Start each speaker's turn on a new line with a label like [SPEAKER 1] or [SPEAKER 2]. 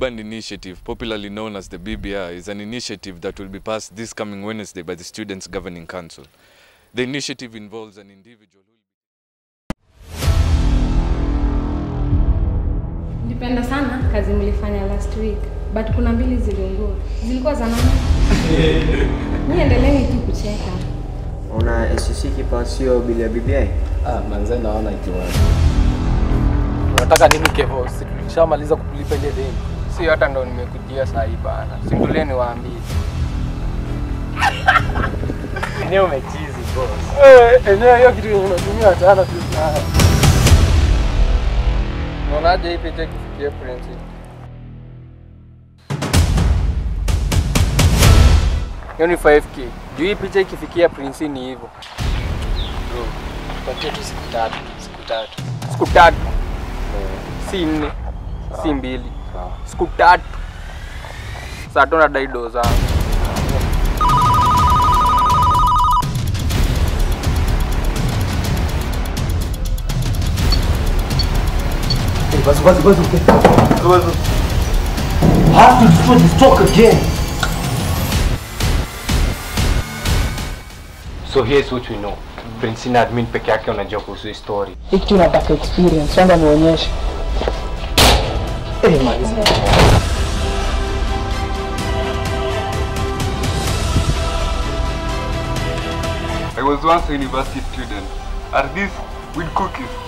[SPEAKER 1] Broadband Initiative, popularly known as the BBI, is an initiative that will be passed this coming Wednesday by the Students' Governing Council. The initiative involves an individual who
[SPEAKER 2] Nilipenda sana kazi mlifanya last week but kuna mbili ziliungua. Zilikuwa za nani? Ni endeleeni tu kucheka.
[SPEAKER 3] Una SCC kipa sio bili ya BBI?
[SPEAKER 4] Ah, manze naona ikiwa. Unataka nini Kevo? Si tulishamaliza kulipa ile deni.
[SPEAKER 5] Si hata ndo nimekujia saa hii bana. Sindulie niwaambie.
[SPEAKER 4] Enyewe umechizi boss. Eh, enyewe hiyo kitu yenye unatumia sana tu sana.
[SPEAKER 5] Unaonaje hii picha ikifikia Prince? Hiyo ni 5k. Juu hii picha ikifikia Prince ni hivyo.
[SPEAKER 4] Bro, tupatie tu siku tatu, siku tatu.
[SPEAKER 5] Siku tatu. Si nne. Si mbili.
[SPEAKER 4] Sawa.
[SPEAKER 5] Siku tatu. Saa tu nadai doo zangu.
[SPEAKER 6] Basi basi basi okay. Basi. Have to destroy this talk again.
[SPEAKER 7] So here's what we know. Prince na admin peke yake wanajua kuhusu hii story.
[SPEAKER 8] Hii kitu nataka experience, kwanza nionyeshe. Eh, maliza.
[SPEAKER 9] I was once a university student. Are these with cookies?